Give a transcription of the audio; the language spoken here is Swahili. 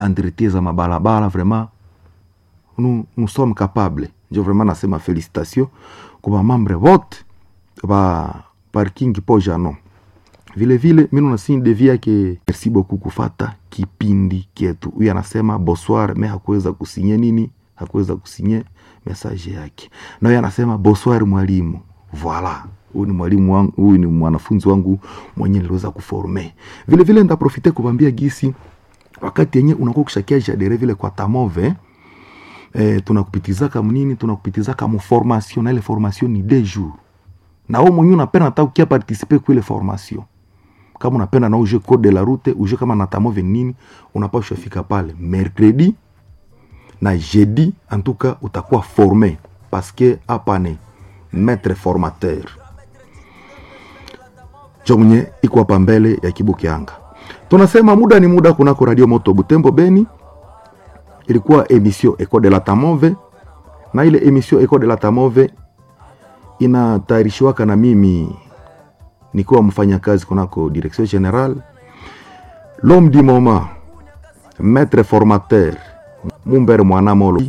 entretien za mabalabala vraiment nous, nous sommes capables njo vraiment nasema félicitation kwa bamambre vote ba parking po jano vile vile mimi nasini devi yake merci beaucoup kufata kipindi kietu huyu anasema bonsoir me hakuweza kusinye nini hakuweza kusinye message yake na huyu anasema bonsoir mwalimu voilà huyu ni mwalimu wangu huyu ni mwanafunzi wangu mwenye niliweza kuforme vile vile ndaprofite kubambia gisi wakati yenye unakuwa ukishakia jadere vile kwa tamove eh, tunakupitizaka mnini tunakupitizaka mu formation na ile formation ni deux jours na wewe mwenyewe unapenda hata ukia participer kwa ile formation kama unapenda na uje code de la route uje kama na tamove nini unapaswa fika pale mercredi na jeudi en tout cas utakuwa formé parce que hapa ni maître formateur jo mwenye iko hapa mbele ya kibuki anga tunasema muda ni muda kunako radio moto butembo beni ilikuwa emission eco de la tamove na ile emission eco de la tamove inatayarishiwaka na mimi nikiwa mfanyakazi kunako direction general l'homme du moment maître formateur mumbere mwanamolo